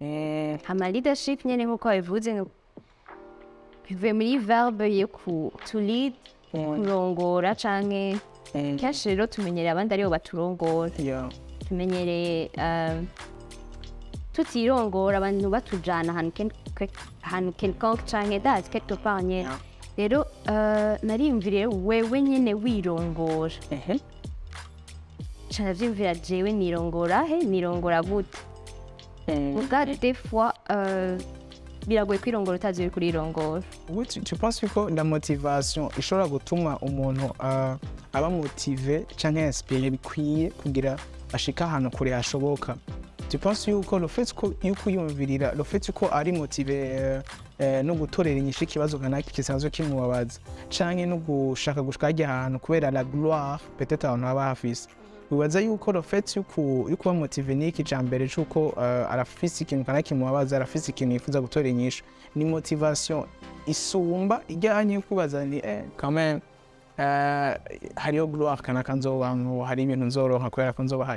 Eh, hama leadership nyene nk'uko babivuze ngo bivuye muri verbe yo ku to lead kurongora canke eh, kenshi rero tumenyereye abandi aribo baturongora yeah. tumenyereye um, tutirongora abantu batujana ahantu ken- kwe- ahantu quelconque canke dazi quelque part nyene Yeah. rero uh, nariyumviriye wewe nyene wirongora Ehe. ca ndavyumvira jewe nirongora he nirongora gute Eh, muga des fois uh, biragoye kwirongora utazi uri kurirongora Oui, tu, tu penses yuko la motivation ishobora gutuma umuntu uh, aba motive canke inspiré bikwiye kugira ashika ahantu kure hashoboka tu penses yuko le fait ko yuko yumvirira le fait yuko ari motive uh, uh, no gutorera inyishu ikibazo kanaka kisanzwe kimubabaza canke no gushaka gushika hajya ahantu kubera la gloire peut-être abantu baba hafise wibaza yuko le fait yuko yuko uba motive ni iki mbere c'uko uh, arafise ikintu kanaka kimubabaza arafise ikintu yifuza gutora inyishu ni motivation isumba ijyanye yo kubaza ni eh, quand même uh, hariyo gloire kanaka nzobamwo hari ibintu nzoronka kubera ko nzoba hari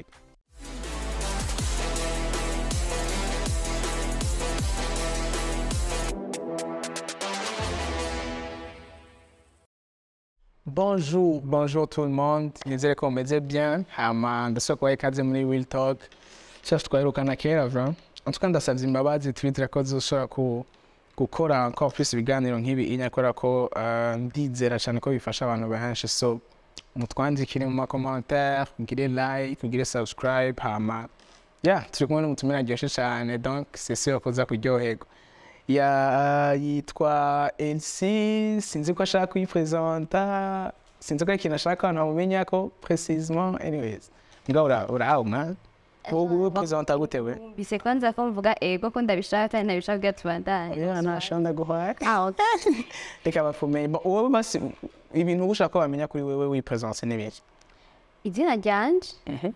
Bonjour, bonjour tout le monde. Nizere ko mumeze bien. Hama ndasaba kubaha ikaze muri Real Talk. Shasha twaherukana kera vra. En tout cas ndasavye imbabazi twitira ko zoshobora ku gukora encore plus ibiganiro nk'ibi inyakora ko uh, ndizera cyane ko bifasha abantu benshi so mutwandikire mu makommentaire mugire like mugire subscribe hama yeah turi kumwe n'umutumire aryoshye cyane donc c'est sûr ko uza kuryoherwa ya yitwa Elsie sinzi ko ashaka kuyipresenta sinzi ko ari ikintu ashaka abantu bamumenya ko precisement anyways nga ura urauma wowe presenta gute we mbise kwanza ko mvuga ego ko ndabishaka kandi nabishaka kugira tubandanye yeah nashonda guhara Ah, okay. reka bafumenye Bon, wowe basi ibintu uba ushaka ko bamenya kuri wewe wipresence ni biki izina ryanje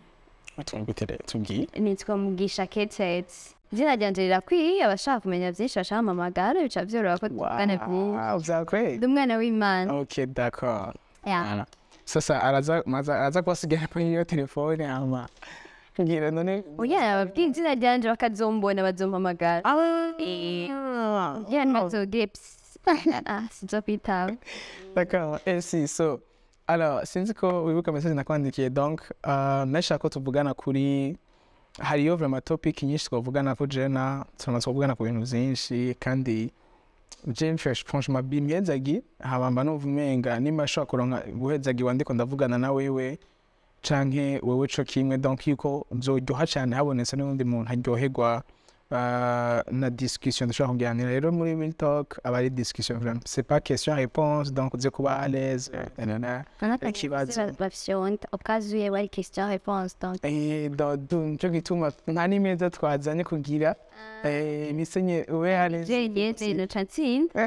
tubwire tubwiye nitwa mugisha ketete izina ryanje rirakwiye abashaka kumenya byinshi bashaka amamagara bica byoroha ko tuvugana byinshi wow vyakweli ndi umwana w'imana ok d'accord Yeah. Voilà. sasa araza maza araza kubasigara kuri iyo telefone ama ngira none oya ababwiye izina ryanje bakazombona bazompamagara Eh, ya ntibazogire psi Ah, sinzokwitaba D'accord, merci. So, alors, sinzi ko wibuka message nakwandikiye donc uh, nashaka ko tuvugana kuri hariyo vraiment topic nyinshi twavugana ko jena turamaze kuvugana ku bintu byinshi kandi je mfashe franchement bimyezagi habamba numva umenga nimba ashobora kuronka guhezagiwa ndiko ndavugana na wewe canke wewe co kimwe donc yuko nzoryoha cane habonetse n'undi muntu aryoherwa uh, na discussion dushobora kuganira rero muri real talk aba ari discussion vraiment c'est pas question réponse donc uze kuba à l'aise nanana ikibazo bafyonda ukazuye wari question réponse donc Eh, do- du- nico gituma nta n'imeza twazanye kugira eh, misenye ube à l'aise jenyene noca ntsinda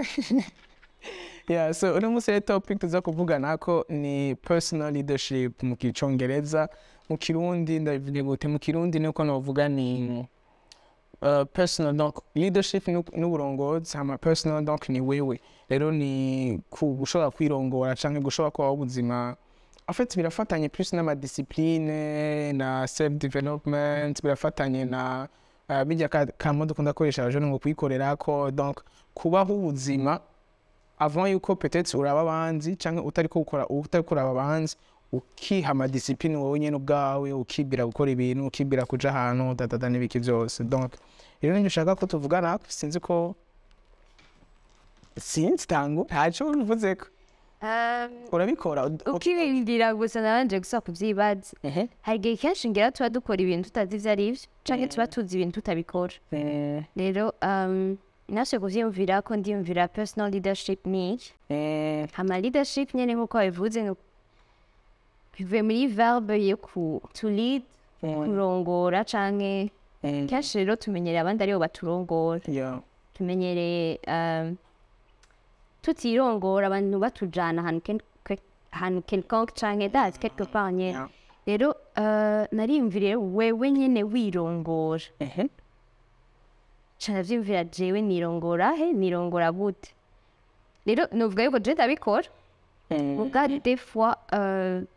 yeah so uno munsi rero topic tuza kuvugana ko ni personal leadership mu kicongereza mu kirundi ndabivuge gute mu kirundi niko novuga ni uh, personal donc leadership ni ni uburongozi hama personal donc ni wewe rero ni ku gushobora kwirongora canke gushobora kubaho ubuzima en fait birafatanye plus n'amadiscipline na self development birafatanye na uh, bijya ka- kamo dukunda koresha abajene ngo kwikorerako donc kubaho ubuzima avant yuko peut-être uraba abanzi canke utariko ukora utariko uraba abanzi ukiha amadiscipline wowe nyene ubwawe ukibwira gukora ibintu ukibwira kuja ahantu dadada n'ibiki vyose donc rero nivyo ushaka ko tuvugana sinzi ko sinzi tango ntaco bivuzeko urabikora ukirindira gusa nabanje gusaba kuvyibaza Ehe. hari igihe kenshi ngira tuba dukora ibintu tutazi ivyo ari vyo canke tuba tuzi ibintu tutabikora Eh, rero um, nashoboye kuvyiyumvira ko ndiyumvira personal leadership ni iki eh, hama leadership nyene nk'uko babivuze ngo bivuye muri verbe yo ku to lead kurongora canke eh, kenshi rero tumenyereye abandi aribo baturongora yeah. tumenyereye um, tutirongora abantu batujana ahantu ken- kwe- ahantu quelconque canke dazi quelque part nyene Yeah. rero uh, nariyumviriye wewe nyene wirongora Ehe. ca ndavyumvira jewe nirongora he nirongora gute rero novuga yuko je ndabikora Eh, muga des fois uh,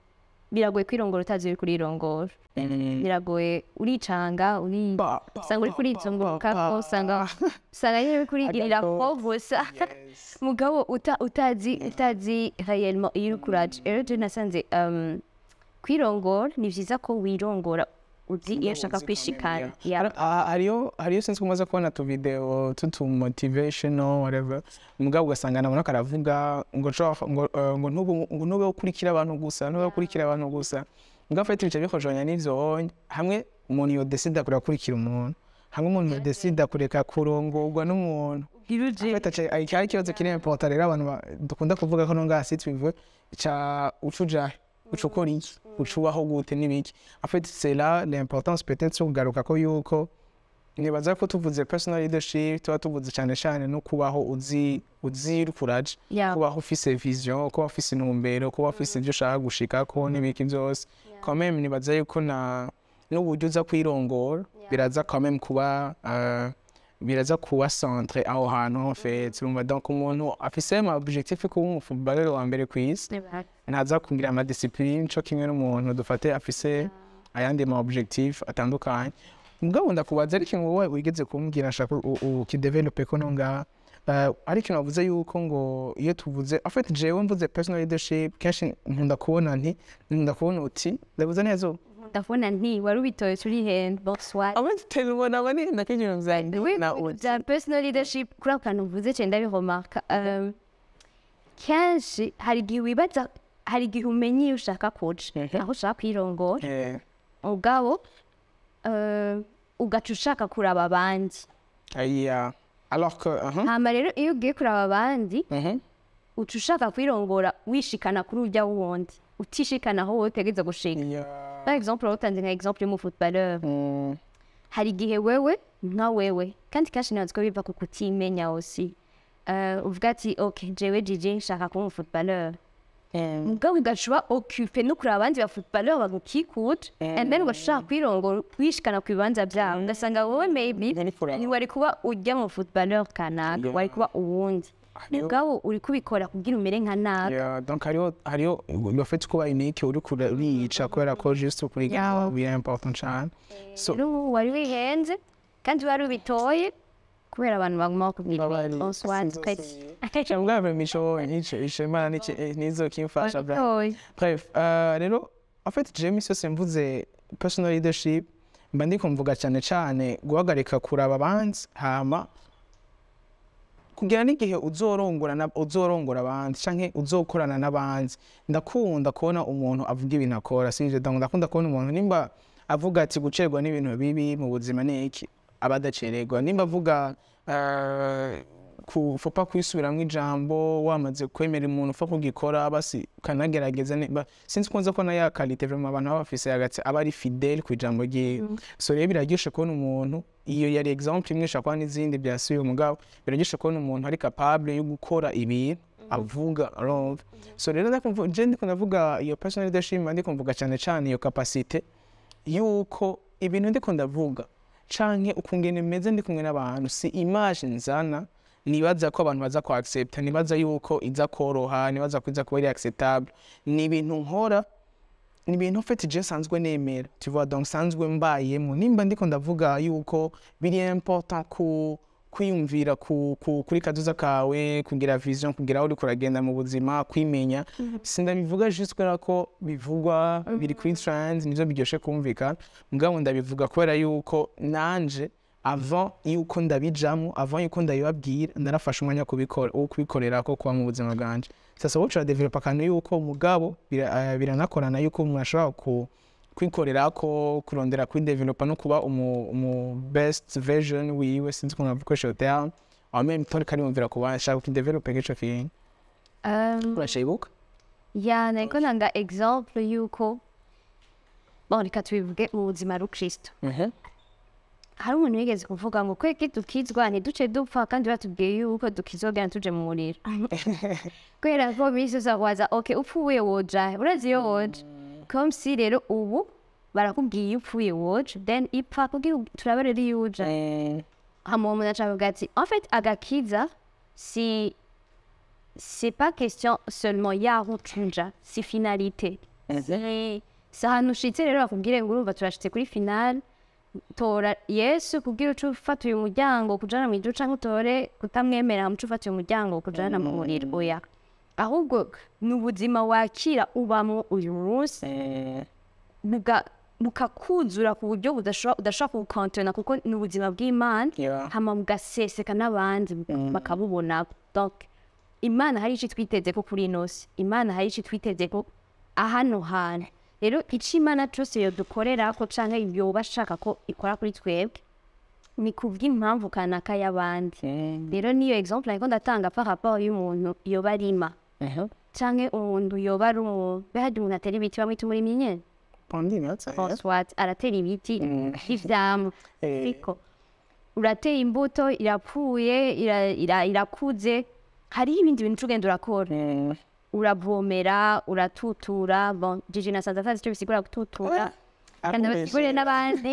biragoye kwirongora utazi uri kurirongora biragoye uricanga uri Ba, ba, usanga uri ba, kurizunguruka ba, ba. usanga usanga nyine uri kurigirira Agato. ko gusa Yes. mugabo uta, utazi utazi réellement iyo uri kuraje rero je nasanze um, kwirongora ni vyiza ko wirongora uzi iyo ushaka kwishikana Yeah. Har- ha- hariyo hariyo sinzi ko umaze kubona tu video tutu motivational whatever umugabo ugasanga nabona karavuga ngo nshobora- ngo eh, ngo ntube ngo ntube ukurikira abantu gusa ntube ukurikira abantu gusa mugabo fete bica bikojonya n'ivyo wonye hamwe umuntu yo decide kureka kurikira umuntu hamwe umuntu yo decide kureka kurongorwa n'umuntu fete aca ari cyari ikibazo kiri important rero abantu ba- dukunda kuvuga ko nonga hasi twivuye ca ucujahe uca ukora iki uca ubaho gute n'ibiki en fait c'est là l'importance peut-être yo kugaruka ko yuko nibaza ko tuvuze personal leadership tuba tuvuze cyane cyane no kubaho uzi uzi uri kuraje Yeah. kubaho ufise vision kuba ufise intumbero kuba ufise ibyo ushaka gushikako n'ibiki byose quand même nibaza yuko na n'uburyo uza kwirongora biraza quand même kuba euh, biraza kuba centre aho hantu en fait urumva donc umuntu afise ama objectif yo kuba umufootballeur wa mbere ku isi ntaza kugira ama discipline co kimwe n'umuntu dufate afise ayandi ma objectif atandukanye mugabo ndakubaza ari ikintu wowe wigeze kumbwira nshaka u- u- ukidevelope ko no ngaha Uh, ari ikintu wavuze yuko ngo iyo tuvuze en fait jewe mvuze personal leadership kenshi nkunda kubona nti nkunda kubona uti ndavuze neza ubu ndabona nti wari ubitoye turi hend bonsoir amatutera ubona aba ni ndakenyero zanjye Oui, na oui, uti bya personal leadership kuri ako kantu mvuze cyane ndabihomarka um, kenshi hari igihe wibaza hari igihe umenya iyo ushaka kuja Mhm. aho ushaka kwirongora Eh, ubwabo uh, ugaca ushaka kuraba abandi aya alors que uh -huh. hama rero iyo ugiye kuraba abandi Mhm. uca ushaka kwirongora wishikana kuri urya wundi utishikana aho wowe utegeza gushika Yeah. par exemple watanze nka exemple y'umufootballeur Mm, hari igihe wewe nka wewe kandi kenshi ntibazi ko biva ku kutimenya aussi uh, uvuga ati ok jewe jiji nshaka kuba umufootballeur mm, mugabo ugaca uba occupe no kureba abandi bafootballeur bagukikuje and then ugaca ushaka kwirongora wishikana ku bibanza byabo ugasanga wowe maybe Ntari kuraba. ntiwari kuba ujya mu footballeur kanaka Yeah. wari kuba uwundi Hariho- mugabo uri kubikora kugira umere nka naka Yeah, donc hariho hariho bafite kuba unique uri kure uriyica kubera ko just ukuriga biri important cyane so rero wari wihenze kandi wari ubitoye kubera abantu baguma bakubwira bonsoir twese cyangwa bwa mico nico ishema niki nizo kimfasha bra Wabitoye. bref euh, rero en fait Jamie sose mvuze personal leadership mba ndiko mvuga cyane cyane guhagarika kuraba abandi hama kugira n'igihe uzorongora na- uzorongora abandi canke uzokorana n'abandi ndakunda kubona umuntu avuga ibintu akora sinje donc ndakunda kubona umuntu nimba avuga ati gucerwa n'ibintu bibi mu buzima ni iki aba adacererwa nimba avuga eh, ku fopa kwisubiramwo ijambo wamaze kwemera umuntu upfa kugikora basi ukanagerageza ne- ba- sinzi kunze ko na ya kalite vraiment abantu baba bafise hagati aba ari fidele ku ijambo ryiwe so rero biraryoshe kubona umuntu iyo yari exemple imwe ishobora kuba n'izindi byasubiye umugabo biraryoshe kubona umuntu ari capable yo gukora ibintu avuga urumva so rero ndakumva je ndiko ndavuga iyo personal leadership mba ndiko mvuga cyane cyane iyo capacité yuko ibintu ndiko ndavuga canke ukungene meze ndi kumwe n'abantu si image nzana nibaza ko abantu baza ku accepta nibaza yuko iza koroha nibaza ko iza kuba ari acceptable ni ibintu nkora ni ibintu mfite je sanzwe nemera tu vois donc sanzwe mbayemo nimba ndiko ndavuga yuko biri important ku kwiyumvira ku, ku, kuri kaduza kawe kugira vision kugira aho uriko uragenda mu buzima kwimenya sindabivuga juste kubera ko bivugwa biri kuri trend nivyo biryoshe kumvikana mugabo ndabivuga kubera yuko nanje avant yuko ndabijamo avant yuko ndabibabwira narafashe umwanya wo kubikora wo kubikorera ko kuba mu buzima bwanje sasa wowe uradevelopa akantu yuko mugabo bira- eh, biranakorana yuko umuntu ashobora ku kwikorera ko kurondera kwidevelopa no kuba umu, umu best version wiwe sinzi ukuntu bakoresha iyo terme en même temps kariyumvira kuba ashaka kukidevelopa nk'ico kintu Um, urashibuka ya nariko nanga exemple yuko bon reka tubivuge mu buzima rukristo hari umuntu wigeze kuvuga ngo kweki dukizwa ntiduce dupfa kandi batubwiye yuko dukizogera tuje mu muriro kubera ko minsi yose bakwaza ok upfuye woja urazi iyo woja comme si rero ubu barakubwiye iyo upfuye woja then ipfa kugira turabe rero iyo uja hama uwo muntu aca avuga ati en fait agakiza si c'est pas question seulement yaho tuja si finalité si si ahantu ushitse rero bakubwire ngo urumva turashitse kuri finale tora yesu kubwira uca ufata uyu muryango kujana mu ijuru canke utore kutamwemera muca ufata uyu muryango kujana mu muriro oya ahubwo ni ubuzima wakira ubamwo uyu munsi buga- bukakuzura ku buryo budashobora udashobora kubukontona kuko ni ubuzima bw'imana Yeah. hama bugaseseka n'abandi bakabubona donc imana hari icyo twiteze ko kuri ino si imana hari icyo twiteze ko ahano hantu rero icyo imana cyose yodukorera ko cyangwa yoba ashaka ko ikora kuri twebwe ni kubw'impamvu kanaka y'abandi rero niyo exemple ariko ndatanga par rapport y'umuntu yoba arima cyangwa umuntu yoba ari umuntu behadi umuntu atera ibiti bamwita umurimyi nyene Pandine, that's it. François aratera ibiti Mm. ivyamwa Eh. ariko urateye imbuto irapfuye ira- ira- irakuze hariho ibindi bintu ugenda urakora Mm. uravomera uratutura bon jiji nasanze atazi icyo bisigura gututura kandi abasigurire n'abandi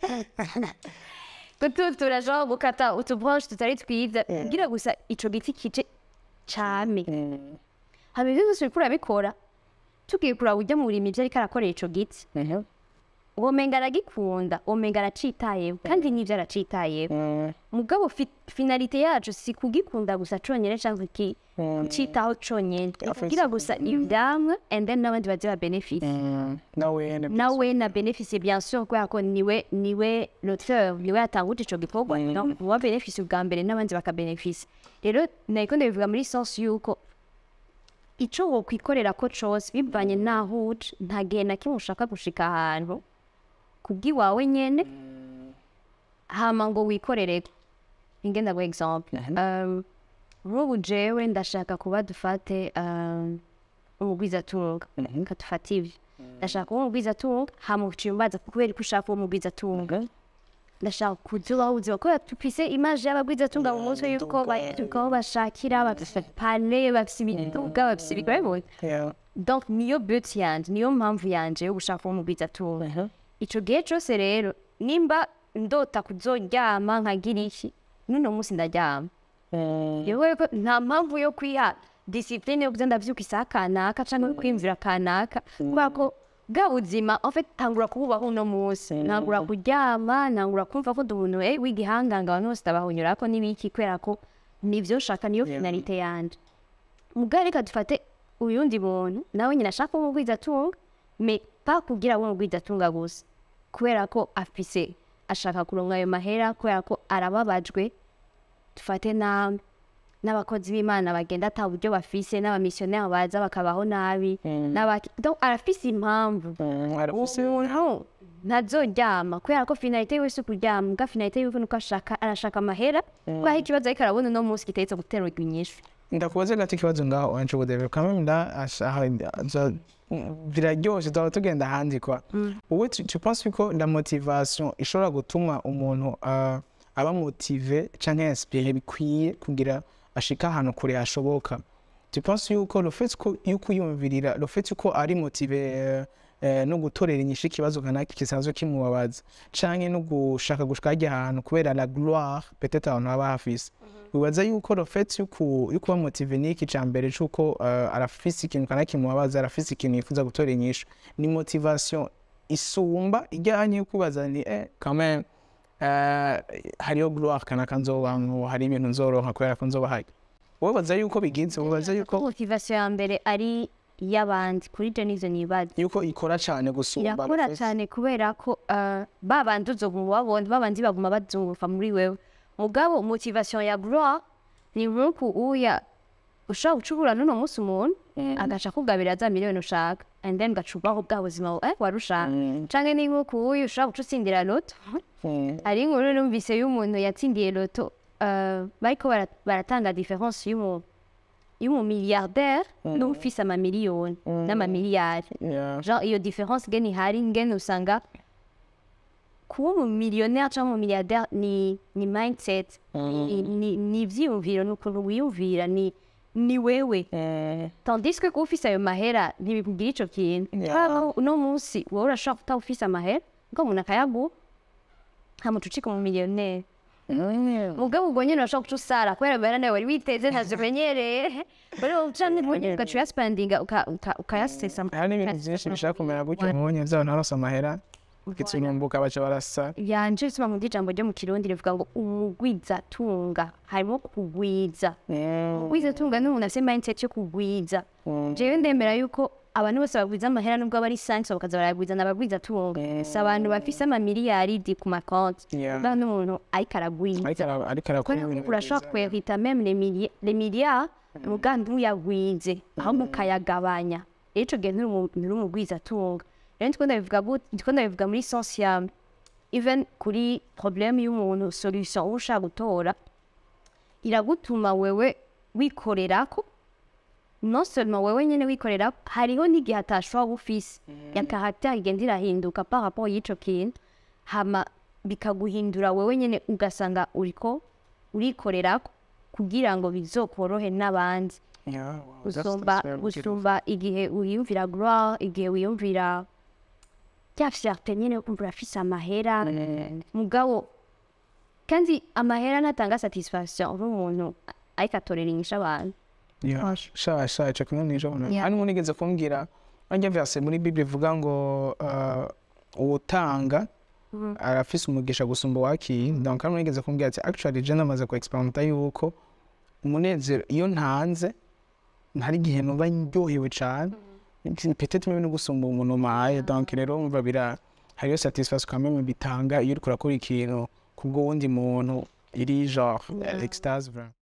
gututura genre gukata utubranche tutari twiza kugira gusa ico giti kije came Mm. hama ivyo vyose uriko urabikora tugiye kuraba urya mu burimyi ivyo ariko arakorera ico giti Mhm. womenga aragikunda womenga aracitayeho kandi n'ivyo aracitayeho Mm. mugabo fi- finalite yacu si kugikunda gusa conyene canke ki citaho conyene kugira gusa ivyamwa and then n'abandi baze ba benefisi Mm. nawe ne- nawe na benefisi bien sûr kubera ko niwe niwe l'auteur niwe yatanguje ico gikorwa Mhm. donc uwa benefisi ubwa mbere n'abandi bakabenefisi rero nariko ndabivuga muri sense yuko ico wokwikorera ko cose bivanye n'aho uje nta gihe na kimwe ushaka gushika ahantu kubw'iwawe nyene hama ngo wikorereko ingenda guha exemple um, nk'ubu jewe ndashaka kuba dufate um, umugwizatunga Mhm. katufata ivyo ndashaka kuba umugwizatunga hama uciye umbaza kubera ko ushaka kuba umugwizatunga ndashaka kuza ubaho ubuzima kubera tufise imaje y'abagwizatunga mu mutwe yuko Imiduga. aho bashakira bafise pale bafise imiduga bafise ibigore Yeah. donc niyo but yanje niyo mpamvu yanje yo gushaka kuba umugwizatunga Mhm. ico gihe cose rero nimba ndota kuzoryama nkagira iki n'uno munsi ndaryama Mm. yewe ko nta mpamvu yo kwiha disipline yo kuza ndavyuka isaha kanaka canke kwiyumvira kanaka kubera ko bwa buzima en fait tangura kububaho uno munsi ntangura kuryama ntangura kumva ko ndi umuntu eh, w'igihanganga abantu bose ndabahunyurako n'ibiki kubera ko nivyo nshaka niyo Yeah. finalite yanje mugabo reka dufate uyundi muntu nawe nyine ashaka kuba umugwizatunga me pa kugira abe umugwizatunga gusa kubera ko afise ashaka kuronka ayo mahera kubera ko arababajwe dufate na n'abakozi b'imana bagenda ata buryo bafise n'abamisiyoneri baza bakabaho nabi Mm. n'abaki donc arafise impamvu Mm. arafise umuntu ntazoryama kubera ko finalite yiwe si ukuryama mbwa finalite yiwe nuko ashaka arashaka amahera kubera ikibazo ariko arabona uno munsi kitahetse guterwa inyishu ndakubaze gato ikibazo ngaho wanje ubudebe kamwe nda ashaha za biraryoshe tuba tugenda ahandi kwa wowe tu tu penses ko la motivation ishobora gutuma umuntu ah, aba motive canke inspiré bikwiye kugira ashika ahantu kure hashoboka tu penses yuko le fait ko yuko yumvirira le fait ko ari motive eh, eh, no gutorera inyishu ikibazo kanaka kisanzwe kimubabaza canke no gushaka gushika hajya ahantu kubera la gloire peut-être abantu baba hafise wibaza yuko le fait yuko yuko ba motive ni iki ca mbere cuko uh, arafise ikintu kanaka kimubabaza arafise ikintu yifuza gutora inyishu ni motivation isumba ijyanye yo kubaza ni eh quand même uh, hariyo gloire kanaka nzobamwo hari ibintu nzoronka kubera ko nzoba hari wowe baza yuko bigenze wibaza yuko motivasiyo ya mbere ari iy'abandi kuri je nizo nibaza yuko ikora cane gusumba irakora le fait- cyane kubera ko uh, babandi uzoguma ubabona babandi baguma bazunguruka muri wewe mugabo motivation ya gloire ni nk'uku uya ushobora gucubura n'uno munsi umuntu agaca kugabira za miliyoni ushaka and then ugacubaho bwa buzima eh, wari ushaka Mm, canke ni nk'uku uyu ushobora guca utsindira loto mm, hari inkuru numvise y'umuntu yatsindiye loto uh, bariko bara- baratanga difference y'umu y'umumilliardaire n'ufise amamiliyoni n'amamiliyari yeah. genre iyo difference ngene ihari ngene usanga kuba umumiliyoneri cyangwa umumiliyardere ni ni mindset ni- ni ni ivyiyumviro ni ukuntu wiyumvira ni ni wewe Mm, tandis que kuba ufise ayo mahera ntibikubwira ico kintu Yeah. kubera ko uno munsi wowe urashobora kuba ufise amahera ngo umuntu akayaguha ntamuca ucika umumiliyoneri mugabo ubwo nyine urashobora guca usara kubera mbere nawe wari witeze ntazimenyereye rero ucanye ugaca uyasipandinga ukayasesa hari n'ibintu byinshi bishaka kumera gutyo mubonye byabo ntarose amahera ikitsurumbuka baca barasa yanje bisoma mu ijambo ryo mu kirundi rivuga ngo umugwizatunga harimo kugwiza kugwizatunga ni umuntu afite mindset yo kugwiza jewe ndemera yuko abantu bose bagwiza amahera nubwo aba ari sansi bakaza barayagwiza n'abagwizatunga si abantu bafise amamiliyaridi ku makonti Yeah. ba n'umuntu ariko aragwiza ariko ara- ariko arakora kubera ibintu ko urashobora kwerita meme les mili- les milliards umugambi ntuyagwize ahubwo ukayagabanya rero ico gihe nturi umu- nturi umugwizatunga rero ndiko ndabivuga gut- ndiko ndabivuga muri sense ya even kuri problème y'umuntu solution uba ushaka gutora iragutuma wewe wikorerako non seulement wewe nyene wikorera hariho n'igihe atashobora kuba ufise ya caractère igenda irahinduka par rapport y'ico kintu hama bikaguhindura wewe nyene ugasanga uriko urikorerako kugira ngo bizokorohe n'abandi Yeah, wow, that's- gusumba that's very beautiful. gusumba igihe wiyumvira gloire igihe wiyumvira rya fierté nyene yo kumva urafise amahera mugabo kandi amahera natanga satisfaction uri umuntu ariko atorera inyishu abantu Yeah, sha sha ico kimwe nijo Yeah. hano nigeze kumbwira wanjye verse muri bible ivuga ngo uh, uwutanga arafise umugisha gusumba uwakiye donc hano nigeze kumbwira ati actually je namaze ku experimenta yuko umunezero iyo ntanze hari igihe numva ndyohewe cane peut-être même no gusumba umuntu umpaye donc rero umva bira hariyo satisfaction quand même bitanga iyo uriko urakora ikintu kubwo wundi muntu iri genre extase vraiment